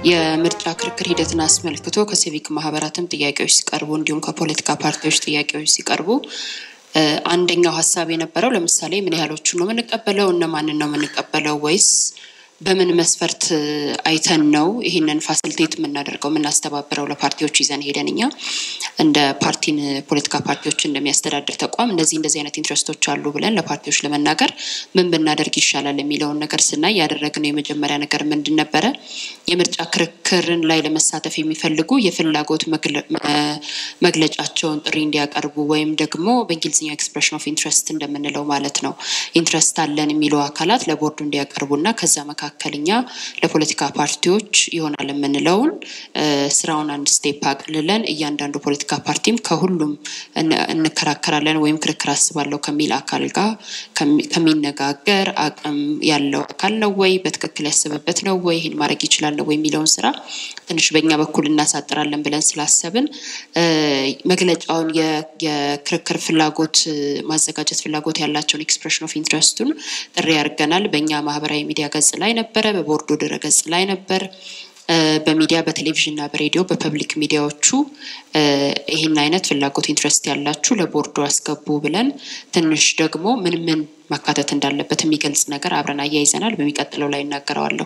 የምርጫ ክርክር ሂደትን አስመልክቶ ከሲቪክ ማህበራትም ጥያቄዎች ሲቀርቡ እንዲሁም ከፖለቲካ ፓርቲዎች ጥያቄዎች ሲቀርቡ አንደኛው ሀሳብ የነበረው ለምሳሌ ምን ያህሎቹ ነው የምንቀበለው፣ እነማንን ነው የምንቀበለው፣ ወይስ በምን መስፈርት አይተን ነው ይህንን ፋሲሊቴት የምናደርገው የምናስተባብረው ለፓርቲዎች ይዘን ሄደን እኛ እንደ ፓርቲን ፖለቲካ ፓርቲዎች እንደሚያስተዳድር ተቋም እንደዚህ እንደዚህ አይነት ኢንትረስቶች አሉ ብለን ለፓርቲዎች ለመናገር ምን ብናደርግ ይሻላል የሚለውን ነገር ስናይ ያደረግነው የመጀመሪያ ነገር ምንድን ነበረ? የምርጫ ክርክርን ላይ ለመሳተፍ የሚፈልጉ የፍላጎት መግለጫቸውን ጥሪ እንዲያቀርቡ ወይም ደግሞ በእንግሊዝኛው ኤክስፕሬሽን ኦፍ ኢንትረስት እንደምንለው ማለት ነው ኢንትረስት አለን የሚሉ አካላት ለቦርዱ እንዲያቀርቡና ከዛ መካከልኛ ለፖለቲካ ፓርቲዎች ይሆናል የምንለውን ስራውን አንድ ስቴፕ አቅልለን እያንዳንዱ ፖለቲካ ፓርቲም ከሁሉም እንከራከራለን ወይም ክርክር አስባለሁ ከሚል አካል ጋር ከሚነጋገር አቅም ያለው አካል ነው ወይ በትክክል ያስበበት ነው ወይ ይህን ማድረግ ይችላል ነው ወይ የሚለውን ስራ ትንሽ በእኛ በኩል እናሳጥራለን ብለን ስላሰብን መግለጫውን የክርክር ፍላጎት ማዘጋጀት ፍላጎት ያላቸውን ኤክስፕሬሽን ኦፍ ኢንትረስቱን ጥሪ ያደርገናል። በእኛ ማህበራዊ ሚዲያ ገጽ ላይ ነበረ፣ በቦርዱ ድረ ገጽ ላይ ነበር። በሚዲያ በቴሌቪዥን እና በሬዲዮ በፐብሊክ ሚዲያዎቹ ይህን አይነት ፍላጎት ኢንትረስት ያላችሁ ለቦርዱ አስገቡ ብለን ትንሽ ደግሞ ምን ምን ማካተት እንዳለበት የሚገልጽ ነገር አብረን አያይዘናል። በሚቀጥለው ላይ እናገረዋለሁ።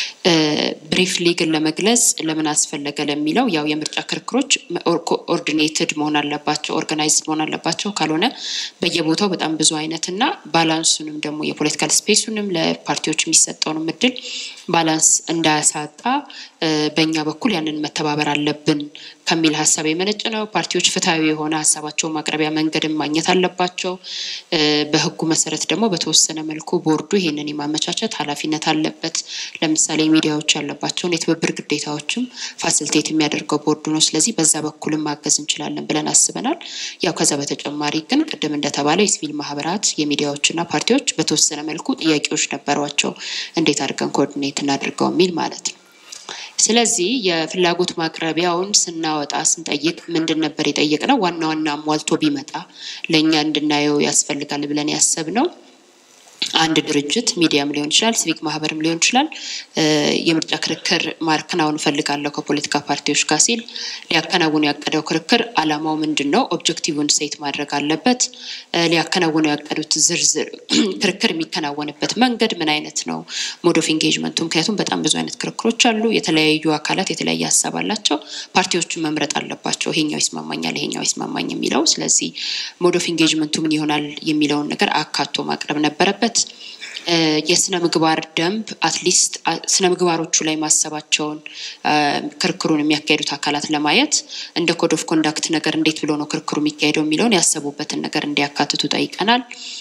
ብሪፍሊ ግን ለመግለጽ ለምን አስፈለገ ለሚለው ያው የምርጫ ክርክሮች ኦርዲኔትድ መሆን አለባቸው፣ ኦርጋናይዝድ መሆን አለባቸው። ካልሆነ በየቦታው በጣም ብዙ አይነት እና ባላንሱንም ደግሞ የፖለቲካል ስፔሱንም ለፓርቲዎች የሚሰጠውንም እድል ባላንስ እንዳያሳጣ በእኛ በኩል ያንን መተባበር አለብን ከሚል ሀሳብ የመነጨ ነው። ፓርቲዎች ፍትሐዊ የሆነ ሀሳባቸውን ማቅረቢያ መንገድን ማግኘት አለባቸው። በህጉ መሰረት ደግሞ በተወሰነ መልኩ ቦርዱ ይህንን የማመቻቸት ኃላፊነት አለበት። ለምሳሌ ሚዲያዎች ያለባቸውን የትብብር ግዴታዎችም ፋሲሊቴት የሚያደርገው ቦርዱ ነው። ስለዚህ በዛ በኩልም ማገዝ እንችላለን ብለን አስበናል። ያው ከዛ በተጨማሪ ግን ቅድም እንደተባለው የሲቪል ማህበራት የሚዲያዎችና ፓርቲዎች በተወሰነ መልኩ ጥያቄዎች ነበሯቸው። እንዴት አድርገን ኮኦርዲኔት እናድርገው የሚል ማለት ነው። ስለዚህ የፍላጎት ማቅረቢያውን ስናወጣ ስንጠይቅ ምንድን ነበር የጠየቅነው? ዋና ዋና አሟልቶ ቢመጣ ለእኛ እንድናየው ያስፈልጋል ብለን ያሰብነው አንድ ድርጅት ሚዲያም ሊሆን ይችላል፣ ሲቪክ ማህበርም ሊሆን ይችላል። የምርጫ ክርክር ማከናወን እፈልጋለሁ ከፖለቲካ ፓርቲዎች ጋር ሲል ሊያከናውኑ ያቀደው ክርክር አላማው ምንድን ነው? ኦብጀክቲቭን ሴት ማድረግ አለበት። ሊያከናውኑ ያቀዱት ዝርዝር ክርክር የሚከናወንበት መንገድ ምን አይነት ነው? ሞድ ኦፍ ኢንጌጅመንቱ። ምክንያቱም በጣም ብዙ አይነት ክርክሮች አሉ። የተለያዩ አካላት የተለያየ ሀሳብ አላቸው። ፓርቲዎቹን መምረጥ አለባቸው። ይሄኛው ይስማማኛል፣ ይሄኛው ይስማማኝ የሚለው ስለዚህ ሞድ ኦፍ ኢንጌጅመንቱ ምን ይሆናል የሚለውን ነገር አካቶ ማቅረብ ነበረበት። የስነ ምግባር ደንብ አትሊስት ስነ ምግባሮቹ ላይ ማሰባቸውን ክርክሩን የሚያካሄዱት አካላት ለማየት እንደ ኮድ ኦፍ ኮንዳክት ነገር እንዴት ብሎ ነው ክርክሩ የሚካሄደው የሚለውን ያሰቡበትን ነገር እንዲያካትቱ ጠይቀናል።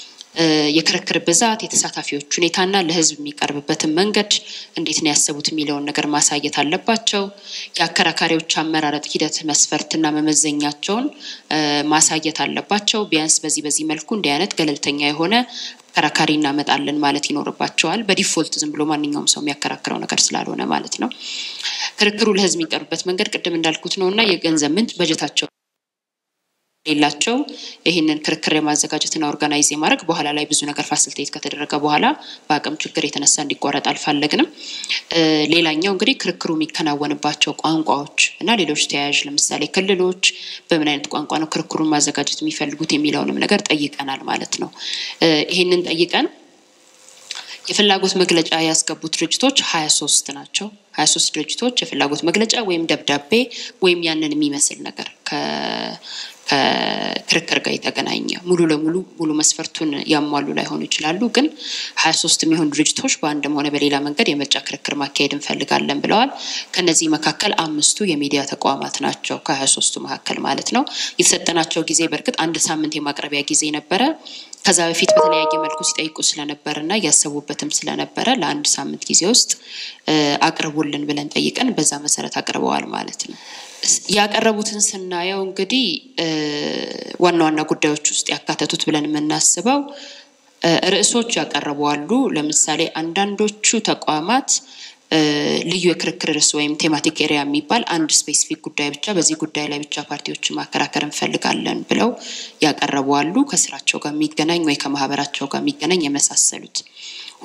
የክርክር ብዛት፣ የተሳታፊዎች ሁኔታና ለሕዝብ የሚቀርብበትን መንገድ እንዴት ነው ያሰቡት የሚለውን ነገር ማሳየት አለባቸው። የአከራካሪዎች አመራረጥ ሂደት መስፈርትና መመዘኛቸውን ማሳየት አለባቸው። ቢያንስ በዚህ በዚህ መልኩ እንዲህ አይነት ገለልተኛ የሆነ አከራካሪ እናመጣለን ማለት ይኖርባቸዋል። በዲፎልት ዝም ብሎ ማንኛውም ሰው የሚያከራክረው ነገር ስላልሆነ ማለት ነው። ክርክሩ ለሕዝብ የሚቀርብበት መንገድ ቅድም እንዳልኩት ነው እና የገንዘብ ምንጭ በጀታቸው ሌላቸው ይህንን ክርክር የማዘጋጀትና ኦርጋናይዝ የማድረግ በኋላ ላይ ብዙ ነገር ፋሲሊቴት ከተደረገ በኋላ በአቅም ችግር የተነሳ እንዲቋረጥ አልፈለግንም። ሌላኛው እንግዲህ ክርክሩ የሚከናወንባቸው ቋንቋዎች እና ሌሎች ተያያዥ ለምሳሌ ክልሎች በምን አይነት ቋንቋ ነው ክርክሩን ማዘጋጀት የሚፈልጉት የሚለውንም ነገር ጠይቀናል ማለት ነው። ይህንን ጠይቀን የፍላጎት መግለጫ ያስገቡት ድርጅቶች ሀያ ሶስት ናቸው። ሀያ ሶስት ድርጅቶች የፍላጎት መግለጫ ወይም ደብዳቤ ወይም ያንን የሚመስል ነገር ከክርክር ጋር የተገናኘ ሙሉ ለሙሉ ሙሉ መስፈርቱን ያሟሉ ላይሆኑ ይችላሉ። ግን ሀያ ሶስት የሚሆኑ ድርጅቶች በአንድም ሆነ በሌላ መንገድ የምርጫ ክርክር ማካሄድ እንፈልጋለን ብለዋል። ከነዚህ መካከል አምስቱ የሚዲያ ተቋማት ናቸው። ከሀያ ሶስቱ መካከል ማለት ነው። የተሰጠናቸው ጊዜ በእርግጥ አንድ ሳምንት የማቅረቢያ ጊዜ ነበረ። ከዛ በፊት በተለያየ መልኩ ሲጠይቁ ስለነበረ እና እያሰቡበትም ስለነበረ ለአንድ ሳምንት ጊዜ ውስጥ አቅርቡልን ብለን ጠይቀን በዛ መሰረት አቅርበዋል ማለት ነው። ያቀረቡትን ስናየው እንግዲህ ዋና ዋና ጉዳዮች ውስጥ ያካተቱት ብለን የምናስበው ርዕሶች ያቀረቡ አሉ። ለምሳሌ አንዳንዶቹ ተቋማት ልዩ የክርክር ርዕስ ወይም ቴማቲክ ኤሪያ የሚባል አንድ ስፔሲፊክ ጉዳይ ብቻ በዚህ ጉዳይ ላይ ብቻ ፓርቲዎችን ማከራከር እንፈልጋለን ብለው ያቀረቡ አሉ። ከስራቸው ጋር የሚገናኝ ወይ ከማህበራቸው ጋር የሚገናኝ የመሳሰሉት።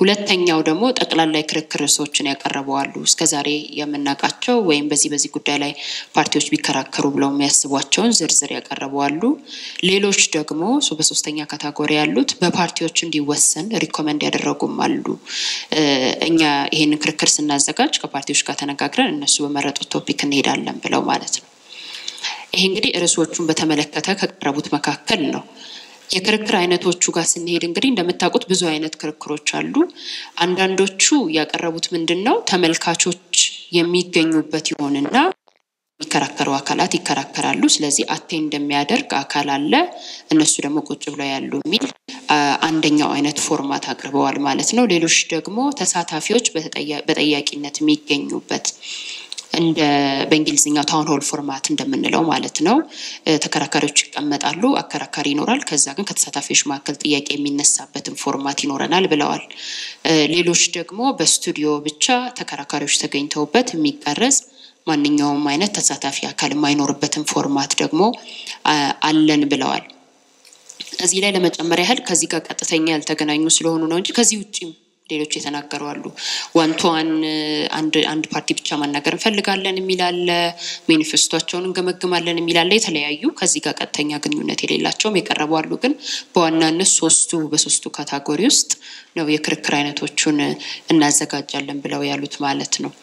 ሁለተኛው ደግሞ ጠቅላላ የክርክር ርዕሶችን ያቀረቡ አሉ። እስከዛሬ የምናውቃቸው ወይም በዚህ በዚህ ጉዳይ ላይ ፓርቲዎች ቢከራከሩ ብለው የሚያስቧቸውን ዝርዝር ያቀረቡ አሉ። ሌሎች ደግሞ በሶስተኛ ካታጎሪ ያሉት በፓርቲዎች እንዲወሰን ሪኮመንድ ያደረጉም አሉ። እኛ ይሄንን ክርክር ስናዘጋጅ ከፓርቲዎች ጋር ተነጋግረን እነሱ በመረጡት ቶፒክ እንሄዳለን ብለው ማለት ነው። ይሄ እንግዲህ ርዕሶቹን በተመለከተ ከቀረቡት መካከል ነው። የክርክር አይነቶቹ ጋር ስንሄድ እንግዲህ እንደምታውቁት ብዙ አይነት ክርክሮች አሉ። አንዳንዶቹ ያቀረቡት ምንድን ነው ተመልካቾች የሚገኙበት ይሆንና የሚከራከሩ አካላት ይከራከራሉ። ስለዚህ አቴ እንደሚያደርግ አካል አለ፣ እነሱ ደግሞ ቁጭ ብለው ያሉ የሚል አንደኛው አይነት ፎርማት አቅርበዋል ማለት ነው። ሌሎች ደግሞ ተሳታፊዎች በጠያቂነት የሚገኙበት እንደ በእንግሊዝኛው ታውን ሆል ፎርማት እንደምንለው ማለት ነው። ተከራካሪዎች ይቀመጣሉ፣ አከራካሪ ይኖራል። ከዛ ግን ከተሳታፊዎች መካከል ጥያቄ የሚነሳበትን ፎርማት ይኖረናል ብለዋል። ሌሎች ደግሞ በስቱዲዮ ብቻ ተከራካሪዎች ተገኝተውበት የሚቀረጽ ማንኛውም አይነት ተሳታፊ አካል የማይኖርበትን ፎርማት ደግሞ አለን ብለዋል። እዚህ ላይ ለመጨመር ያህል ከዚህ ጋር ቀጥተኛ ያልተገናኙ ስለሆኑ ነው እንጂ ከዚህ ውጭም ሌሎች የተናገሩ አሉ። ዋን ቱ ዋን አንድ አንድ ፓርቲ ብቻ ማናገር እንፈልጋለን የሚል አለ። ሜኒፌስቷቸውን እንገመግማለን የሚል አለ። የተለያዩ ከዚህ ጋር ቀጥተኛ ግንኙነት የሌላቸውም የቀረቡ አሉ። ግን በዋናነት ሶስቱ በሶስቱ ካታጎሪ ውስጥ ነው የክርክር አይነቶቹን እናዘጋጃለን ብለው ያሉት ማለት ነው።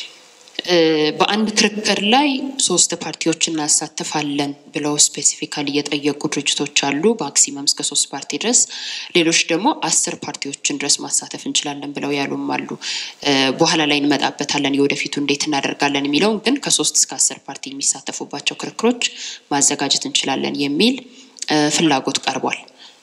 በአንድ ክርክር ላይ ሶስት ፓርቲዎች እናሳትፋለን ብለው ስፔሲፊካሊ የጠየቁ ድርጅቶች አሉ። ማክሲመም እስከ ሶስት ፓርቲ ድረስ፣ ሌሎች ደግሞ አስር ፓርቲዎችን ድረስ ማሳተፍ እንችላለን ብለው ያሉም አሉ። በኋላ ላይ እንመጣበታለን የወደፊቱ እንዴት እናደርጋለን የሚለውን ግን ከሶስት እስከ አስር ፓርቲ የሚሳተፉባቸው ክርክሮች ማዘጋጀት እንችላለን የሚል ፍላጎት ቀርቧል።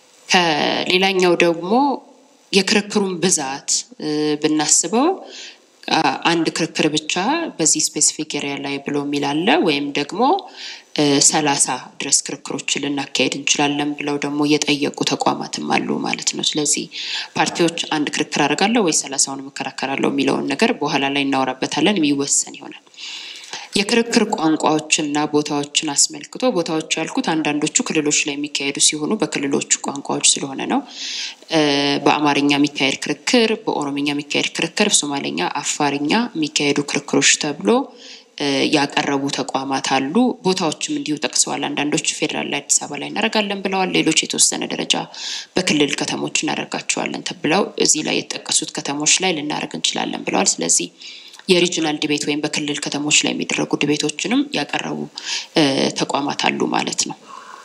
ከሌላኛው ደግሞ የክርክሩን ብዛት ብናስበው አንድ ክርክር ብቻ በዚህ ስፔሲፊክ ኤሪያ ላይ ብሎ የሚል አለ። ወይም ደግሞ ሰላሳ ድረስ ክርክሮችን ልናካሄድ እንችላለን ብለው ደግሞ የጠየቁ ተቋማትም አሉ ማለት ነው። ስለዚህ ፓርቲዎች አንድ ክርክር አደርጋለሁ ወይ ሰላሳውን እከራከራለሁ የሚለውን ነገር በኋላ ላይ እናወራበታለን፣ የሚወሰን ይሆናል። የክርክር ቋንቋዎችና ቦታዎችን አስመልክቶ ቦታዎች ያልኩት አንዳንዶቹ ክልሎች ላይ የሚካሄዱ ሲሆኑ በክልሎቹ ቋንቋዎች ስለሆነ ነው። በአማርኛ የሚካሄድ ክርክር፣ በኦሮምኛ የሚካሄድ ክርክር፣ በሶማሌኛ፣ አፋርኛ የሚካሄዱ ክርክሮች ተብሎ ያቀረቡ ተቋማት አሉ። ቦታዎችም እንዲሁ ጠቅሰዋል። አንዳንዶች ፌዴራል ላይ አዲስ አበባ ላይ እናደርጋለን ብለዋል። ሌሎች የተወሰነ ደረጃ በክልል ከተሞች እናደርጋቸዋለን ተብለው እዚህ ላይ የተጠቀሱት ከተሞች ላይ ልናደርግ እንችላለን ብለዋል። ስለዚህ የሪጅናል ዲቤት ወይም በክልል ከተሞች ላይ የሚደረጉ ዲቤቶችንም ያቀረቡ ተቋማት አሉ ማለት ነው።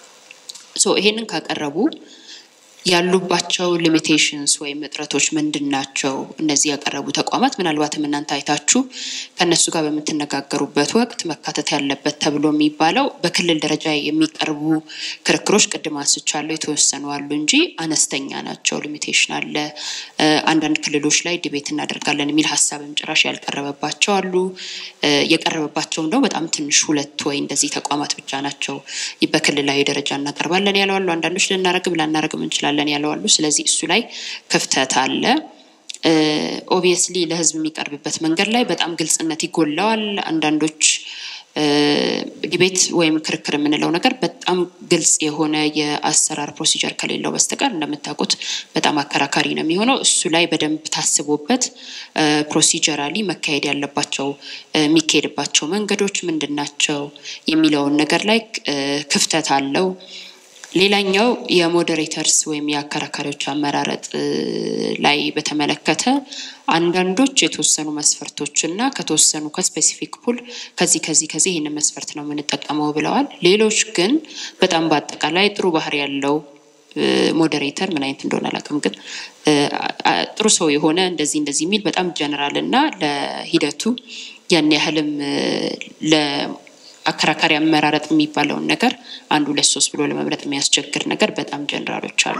ሶ ይሄንን ካቀረቡ ያሉባቸው ሊሚቴሽንስ ወይም እጥረቶች ምንድን ናቸው? እነዚህ ያቀረቡ ተቋማት ምናልባትም እናንተ አይታችሁ ከእነሱ ጋር በምትነጋገሩበት ወቅት መካተት ያለበት ተብሎ የሚባለው በክልል ደረጃ የሚቀርቡ ክርክሮች ቅድም አንስቻለሁ፣ የተወሰኑ አሉ እንጂ አነስተኛ ናቸው። ሊሚቴሽን አለ። አንዳንድ ክልሎች ላይ ዲቤት እናደርጋለን የሚል ሀሳብም ጭራሽ ያልቀረበባቸው አሉ። የቀረበባቸውም ደግሞ በጣም ትንሽ ሁለት ወይ እንደዚህ ተቋማት ብቻ ናቸው በክልላዊ ደረጃ እናቀርባለን ያለው አሉ። አንዳንዶች ልናረግም ላናረግም እንችላለን ያለው አሉ። ስለዚህ እሱ ላይ ክፍተት አለ። ኦብቪየስሊ ለሕዝብ የሚቀርብበት መንገድ ላይ በጣም ግልጽነት ይጎለዋል። አንዳንዶች ዲቤት ወይም ክርክር የምንለው ነገር በጣም ግልጽ የሆነ የአሰራር ፕሮሲጀር ከሌለው በስተቀር እንደምታውቁት በጣም አከራካሪ ነው የሚሆነው። እሱ ላይ በደንብ ታስቦበት ፕሮሲጀራሊ መካሄድ ያለባቸው የሚካሄድባቸው መንገዶች ምንድን ናቸው የሚለውን ነገር ላይ ክፍተት አለው። ሌላኛው የሞዴሬተርስ ወይም የአከራካሪዎች አመራረጥ ላይ በተመለከተ አንዳንዶች የተወሰኑ መስፈርቶች እና ከተወሰኑ ከስፔሲፊክ ፑል ከዚህ ከዚህ ከዚህ ይህንን መስፈርት ነው የምንጠቀመው ብለዋል። ሌሎች ግን በጣም በአጠቃላይ ጥሩ ባህሪ ያለው ሞዴሬተር ምን አይነት እንደሆነ አላውቅም፣ ግን ጥሩ ሰው የሆነ እንደዚህ እንደዚህ የሚል በጣም ጀነራል እና ለሂደቱ ያን ያህልም አከራካሪ አመራረጥ የሚባለውን ነገር አንድ ሁለት ሶስት ብሎ ለመምረጥ የሚያስቸግር ነገር በጣም ጀነራሎች አሉ።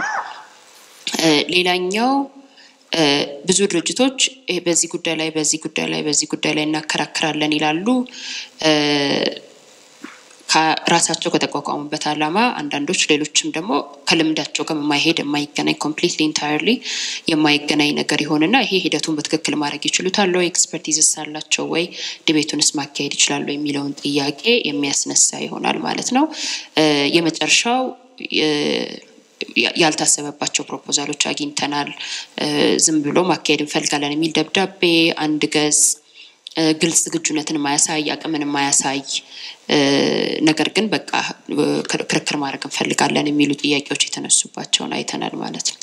ሌላኛው ብዙ ድርጅቶች በዚህ ጉዳይ ላይ በዚህ ጉዳይ ላይ በዚህ ጉዳይ ላይ እናከራክራለን ይላሉ። ከራሳቸው ከተቋቋሙበት ዓላማ አንዳንዶች ሌሎችም ደግሞ ከልምዳቸው ጋር የማይሄድ የማይገናኝ ኮምፕሊትሊ ኢንታየርሊ የማይገናኝ ነገር ይሆንና ይሄ ሂደቱን በትክክል ማድረግ ይችሉታል ወይ ኤክስፐርቲዝስ አላቸው ወይ ዲቤቱንስ ማካሄድ ይችላሉ የሚለውን ጥያቄ የሚያስነሳ ይሆናል ማለት ነው። የመጨረሻው ያልታሰበባቸው ፕሮፖዛሎች አግኝተናል። ዝም ብሎ ማካሄድ እንፈልጋለን የሚል ደብዳቤ አንድ ገጽ ግልጽ ዝግጁነትን ማያሳይ አቅምን ማያሳይ ነገር ግን በቃ ክርክር ማድረግ እንፈልጋለን የሚሉ ጥያቄዎች የተነሱባቸውን አይተናል ማለት ነው።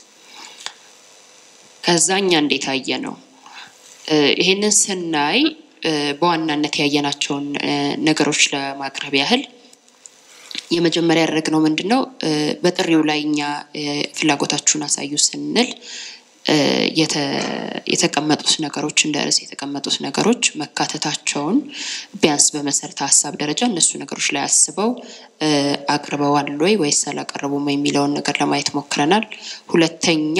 ከዛ እኛ እንዴት አየ ነው ይሄንን ስናይ በዋናነት ያየናቸውን ነገሮች ለማቅረብ ያህል የመጀመሪያ ያደረግነው ምንድን ነው? በጥሪው ላይ እኛ ፍላጎታችሁን አሳዩ ስንል የተቀመጡት ነገሮች እንደ ርዕስ የተቀመጡት ነገሮች መካተታቸውን ቢያንስ በመሰረተ ሀሳብ ደረጃ እነሱ ነገሮች ላይ አስበው አቅርበዋል ወይ ወይስ አላቀረቡም የሚለውን ነገር ለማየት ሞክረናል። ሁለተኛ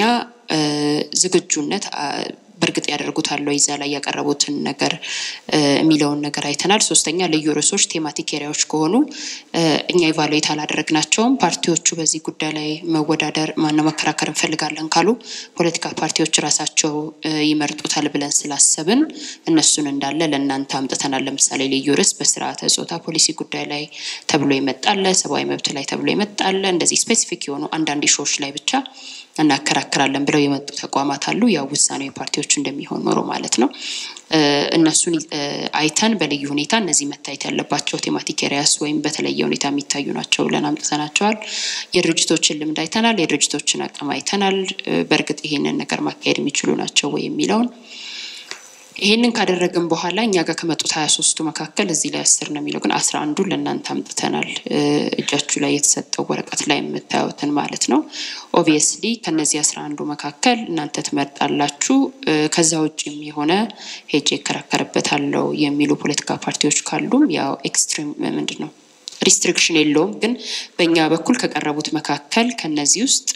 ዝግጁነት በእርግጥ ያደርጉታል ወይ እዛ ላይ ያቀረቡትን ነገር የሚለውን ነገር አይተናል። ሶስተኛ ልዩ ርዕሶች ቴማቲክ ኤሪያዎች ከሆኑ እኛ ኢቫሉዌት አላደረግናቸውም። ፓርቲዎቹ በዚህ ጉዳይ ላይ መወዳደር ማነው መከራከር እንፈልጋለን ካሉ ፖለቲካ ፓርቲዎች ራሳቸው ይመርጡታል ብለን ስላሰብን እነሱን እንዳለ ለእናንተ አምጥተናል። ለምሳሌ ልዩ ርዕስ በስርዓተ ጾታ ፖሊሲ ጉዳይ ላይ ተብሎ ይመጣለ፣ ሰብአዊ መብት ላይ ተብሎ ይመጣለ። እንደዚህ ስፔሲፊክ የሆኑ አንዳንድ ሾዎች ላይ ብቻ እናከራክራለን ብለው የመጡ ተቋማት አሉ። ያው ውሳኔው የፓርቲዎቹ እንደሚሆን ኖሮ ማለት ነው። እነሱን አይተን በልዩ ሁኔታ እነዚህ መታየት ያለባቸው ቴማቲክ ኤሪያስ ወይም በተለየ ሁኔታ የሚታዩ ናቸው ብለን አምጥተናቸዋል። የድርጅቶችን ልምድ አይተናል። የድርጅቶችን አቅም አይተናል። በእርግጥ ይሄንን ነገር ማካሄድ የሚችሉ ናቸው ወይ የሚለውን ይሄንን ካደረግን በኋላ እኛ ጋር ከመጡት ሀያ ሶስቱ መካከል እዚህ ላይ አስር ነው የሚለው ግን አስራ አንዱን ለእናንተ አምጥተናል። እጃችሁ ላይ የተሰጠው ወረቀት ላይ የምታዩትን ማለት ነው። ኦብቪየስሊ ከነዚህ አስራ አንዱ መካከል እናንተ ትመርጣላችሁ። ከዛ ውጭም የሆነ ሄጄ እከራከርበታለሁ የሚሉ ፖለቲካ ፓርቲዎች ካሉም ያው ኤክስትሪም ምንድን ነው ሪስትሪክሽን የለውም። ግን በእኛ በኩል ከቀረቡት መካከል ከነዚህ ውስጥ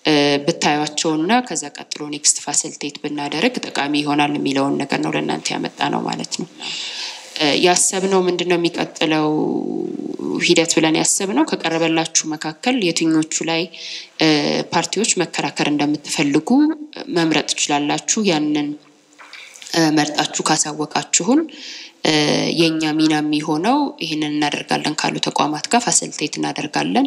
ብታዩቸውና ከዛ ቀጥሎ ኔክስት ፋሲሊቴት ብናደርግ ጠቃሚ ይሆናል የሚለውን ነገር ነው ለእናንተ ያመጣ ነው ማለት ነው። ያሰብነው ምንድን ነው የሚቀጥለው ሂደት ብለን ያሰብነው ከቀረበላችሁ መካከል የትኞቹ ላይ ፓርቲዎች መከራከር እንደምትፈልጉ መምረጥ ትችላላችሁ። ያንን መርጣችሁ ካሳወቃችሁን የእኛ ሚና የሚሆነው ይህንን እናደርጋለን ካሉ ተቋማት ጋር ፋሲሊቴት እናደርጋለን።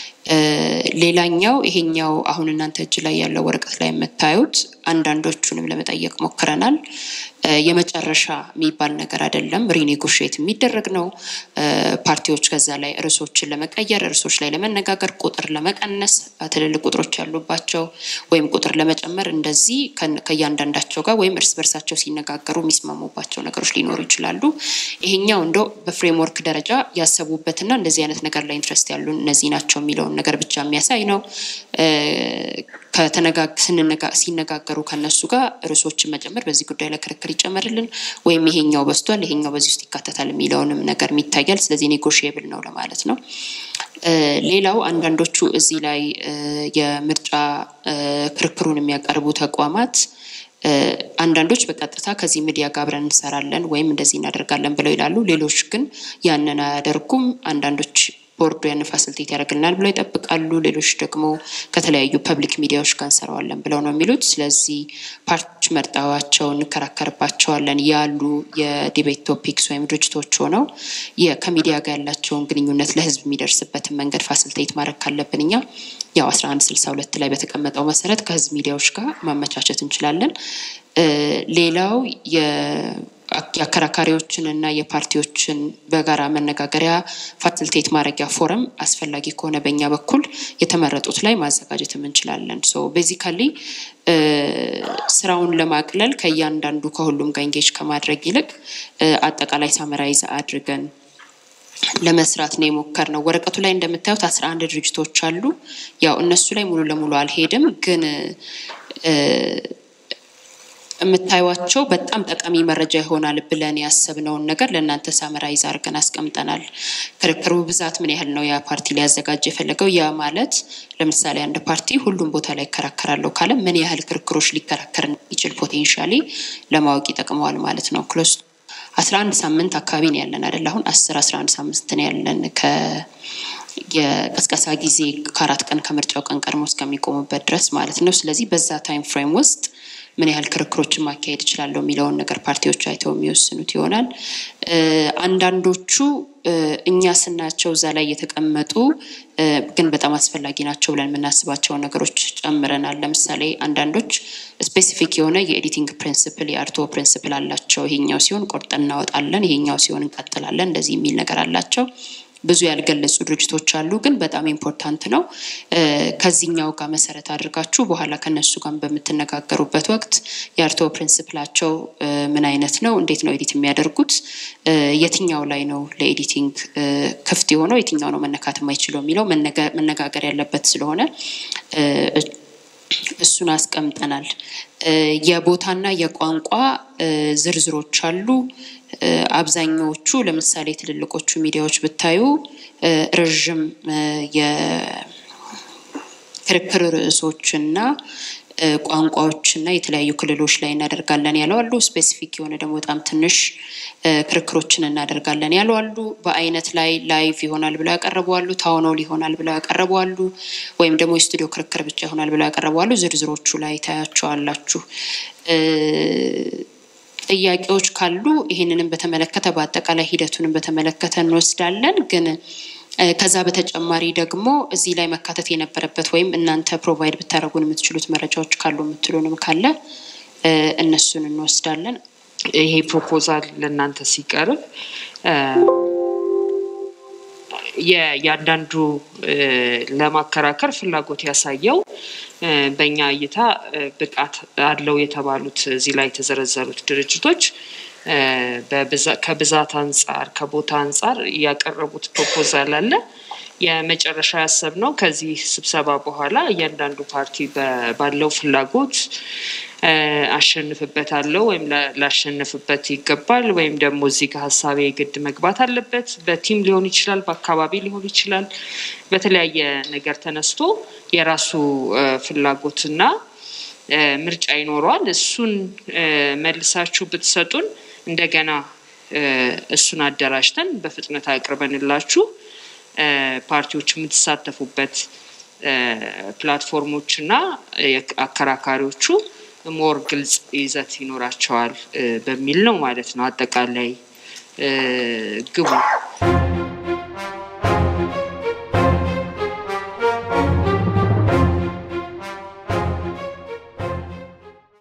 ሌላኛው ይሄኛው አሁን እናንተ እጅ ላይ ያለው ወረቀት ላይ የምታዩት አንዳንዶቹንም ለመጠየቅ ሞክረናል። የመጨረሻ የሚባል ነገር አይደለም። ሪኔጎሽት የሚደረግ ነው። ፓርቲዎች ከዛ ላይ ርዕሶችን ለመቀየር ርዕሶች ላይ ለመነጋገር ቁጥር ለመቀነስ ትልልቅ ቁጥሮች ያሉባቸው ወይም ቁጥር ለመጨመር እንደዚህ ከእያንዳንዳቸው ጋር ወይም እርስ በርሳቸው ሲነጋገሩ የሚስማሙባቸው ነገሮች ሊኖሩ ይችላሉ። ይሄኛው እንደው በፍሬምወርክ ደረጃ ያሰቡበትና እንደዚህ አይነት ነገር ላይ ኢንትረስት ያሉ እነዚህ ናቸው የሚለውን ነገር ብቻ የሚያሳይ ነው። ሲነጋገሩ ከነሱ ጋር ርዕሶችን መጨመር በዚህ ጉዳይ ላይ ክርክር ይጨመርልን ወይም ይሄኛው በስቷል ይሄኛው በዚህ ውስጥ ይካተታል የሚለውንም ነገር ይታያል። ስለዚህ ኔጎሽየብል ነው ለማለት ነው። ሌላው አንዳንዶቹ እዚህ ላይ የምርጫ ክርክሩን የሚያቀርቡ ተቋማት አንዳንዶች በቀጥታ ከዚህ ሚዲያ ጋር አብረን እንሰራለን ወይም እንደዚህ እናደርጋለን ብለው ይላሉ። ሌሎች ግን ያንን አያደርጉም። አንዳንዶች ቦርዱ ያንን ፋሲሊቴት ያደርግልናል ብለው ይጠብቃሉ። ሌሎች ደግሞ ከተለያዩ ፐብሊክ ሚዲያዎች ጋር እንሰራዋለን ብለው ነው የሚሉት። ስለዚህ ፓርቲዎች መርጠዋቸው እንከራከርባቸዋለን ያሉ የዲቤት ቶፒክስ ወይም ድርጅቶች ሆነው ከሚዲያ ጋር ያላቸውን ግንኙነት ለሕዝብ የሚደርስበትን መንገድ ፋሲሊቴት ማድረግ ካለብን እኛ ያው አስራ አንድ ስልሳ ሁለት ላይ በተቀመጠው መሰረት ከሕዝብ ሚዲያዎች ጋር ማመቻቸት እንችላለን። ሌላው የአከራካሪዎችን እና የፓርቲዎችን በጋራ መነጋገሪያ ፋሲሊቴት ማድረጊያ ፎረም አስፈላጊ ከሆነ በእኛ በኩል የተመረጡት ላይ ማዘጋጀትም እንችላለን። ሶ ቤዚካሊ ስራውን ለማቅለል ከእያንዳንዱ ከሁሉም ጋር ኢንጌጅ ከማድረግ ይልቅ አጠቃላይ ሳመራይዝ አድርገን ለመስራት ነው የሞከርነው። ወረቀቱ ላይ እንደምታዩት አስራ አንድ ድርጅቶች አሉ። ያው እነሱ ላይ ሙሉ ለሙሉ አልሄድም ግን የምታዩቸው በጣም ጠቃሚ መረጃ ይሆናል ብለን ያሰብነውን ነገር ለእናንተ ሳመራይዝ አድርገን አስቀምጠናል። ክርክሩ ብዛት ምን ያህል ነው ያ ፓርቲ ሊያዘጋጅ የፈለገው? ያ ማለት ለምሳሌ አንድ ፓርቲ ሁሉም ቦታ ላይ ይከራከራለሁ ካለ ምን ያህል ክርክሮች ሊከራከር እንደሚችል ፖቴንሻሊ ለማወቅ ይጠቅመዋል ማለት ነው። ክሎስ አስራ አንድ ሳምንት አካባቢ ነው ያለን አይደል? አሁን አስር አስራ አንድ ሳምንት ነው ያለን ከ የቀስቀሳ ጊዜ ከአራት ቀን ከምርጫው ቀን ቀድሞ እስከሚቆሙበት ድረስ ማለት ነው። ስለዚህ በዛ ታይም ፍሬም ውስጥ ምን ያህል ክርክሮችን ማካሄድ እችላለሁ የሚለውን ነገር ፓርቲዎች አይተው የሚወስኑት ይሆናል። አንዳንዶቹ እኛ ስናያቸው እዛ ላይ የተቀመጡ ግን በጣም አስፈላጊ ናቸው ብለን የምናስባቸውን ነገሮች ጨምረናል። ለምሳሌ አንዳንዶች ስፔሲፊክ የሆነ የኤዲቲንግ ፕሪንስፕል የአርቶ ፕሪንስፕል አላቸው። ይሄኛው ሲሆን ቆርጠን እናወጣለን፣ ይሄኛው ሲሆን እንቀጥላለን፣ እንደዚህ የሚል ነገር አላቸው። ብዙ ያልገለጹ ድርጅቶች አሉ፣ ግን በጣም ኢምፖርታንት ነው። ከዚህኛው ጋር መሰረት አድርጋችሁ በኋላ ከነሱ ጋር በምትነጋገሩበት ወቅት የአርቶ ፕሪንስፕላቸው ምን አይነት ነው፣ እንዴት ነው ኤዲት የሚያደርጉት፣ የትኛው ላይ ነው ለኤዲቲንግ ክፍት የሆነው፣ የትኛው ነው መነካት የማይችለው የሚለው መነጋገር ያለበት ስለሆነ እሱን አስቀምጠናል። የቦታና የቋንቋ ዝርዝሮች አሉ። አብዛኛዎቹ ለምሳሌ ትልልቆቹ ሚዲያዎች ብታዩ ረዥም የክርክር ርዕሶችና ቋንቋዎችና የተለያዩ ክልሎች ላይ እናደርጋለን ያለው አሉ። ስፔሲፊክ የሆነ ደግሞ በጣም ትንሽ ክርክሮችን እናደርጋለን ያለው አሉ። በአይነት ላይ ላይቭ ይሆናል ብለው ያቀረቡ አሉ። ታውኖል ይሆናል ብለው ያቀረቡ አሉ። ወይም ደግሞ የስቱዲዮ ክርክር ብቻ ይሆናል ብለው ያቀረቡ አሉ። ዝርዝሮቹ ላይ ታያቸዋላችሁ። ጥያቄዎች ካሉ ይህንንም በተመለከተ በአጠቃላይ ሂደቱንም በተመለከተ እንወስዳለን። ግን ከዛ በተጨማሪ ደግሞ እዚህ ላይ መካተት የነበረበት ወይም እናንተ ፕሮቫይድ ብታደረጉን የምትችሉት መረጃዎች ካሉ የምትሉንም ካለ እነሱን እንወስዳለን። ይሄ ፕሮፖዛል ለእናንተ ሲቀርብ የእያንዳንዱ ለማከራከር ፍላጎት ያሳየው በእኛ እይታ ብቃት አለው የተባሉት እዚህ ላይ የተዘረዘሩት ድርጅቶች ከብዛት አንጻር ከቦታ አንጻር ያቀረቡት ፕሮፖዛል አለ። የመጨረሻ ያሰብነው ከዚህ ስብሰባ በኋላ እያንዳንዱ ፓርቲ ባለው ፍላጎት አሸንፍበታለሁ ወይም ላሸንፍበት ይገባል ወይም ደግሞ እዚህ ጋር ሀሳቤ ግድ መግባት አለበት። በቲም ሊሆን ይችላል፣ በአካባቢ ሊሆን ይችላል። በተለያየ ነገር ተነስቶ የራሱ ፍላጎትና ምርጫ ይኖረዋል። እሱን መልሳችሁ ብትሰጡን እንደገና እሱን አደራጅተን በፍጥነት አቅርበንላችሁ ፓርቲዎች የምትሳተፉበት ፕላትፎርሞች እና አከራካሪዎቹ ሞር ግልጽ ይዘት ይኖራቸዋል በሚል ነው ማለት ነው። አጠቃላይ ግቡ